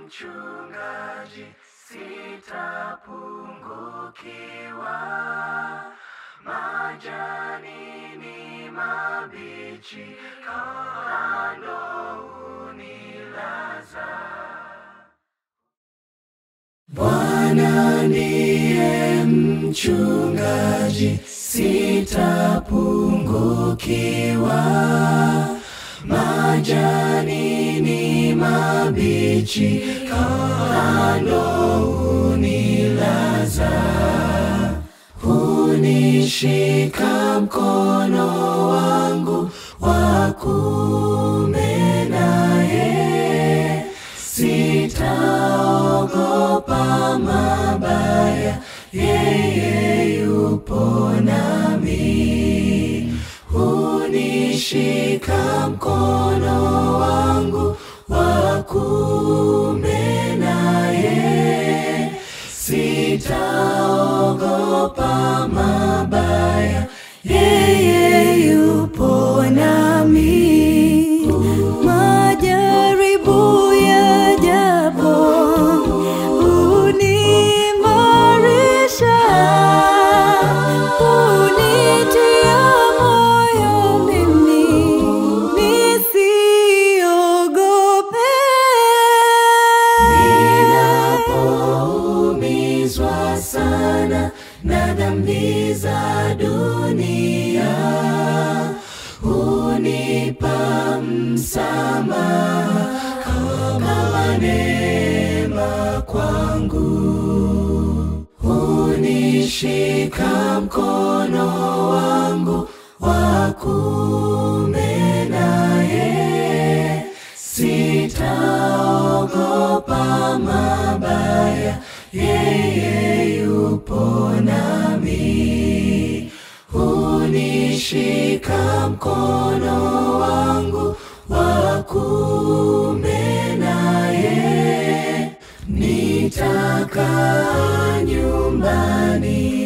mchungaji, sitapungukiwa. Majani ni mabichi, kando unilaza. Bwana ndiye mchungaji, sitapungukiwa. Majani ni mabichi, kando unilaza. Hunishika mkono wangu wa kuume, naye sitaogopa mabaya, yeye yupo nami. Hunishika mkono wangu wa kuume, naye sitaogopa mabaya, yeye yupo nami. Majaribu yajapo huniimarisha, hunitia moyo mimi nisiogope. Ninapoumizwa sana na dhambi za dunia, hunipa msamaha kama neema kwangu. Hunishika mkono wangu wa kuume, naye sitaogopa mabaya, yeye yupo nami. Hunishika mkono wangu wa kuume, naye nitakaa nyumbani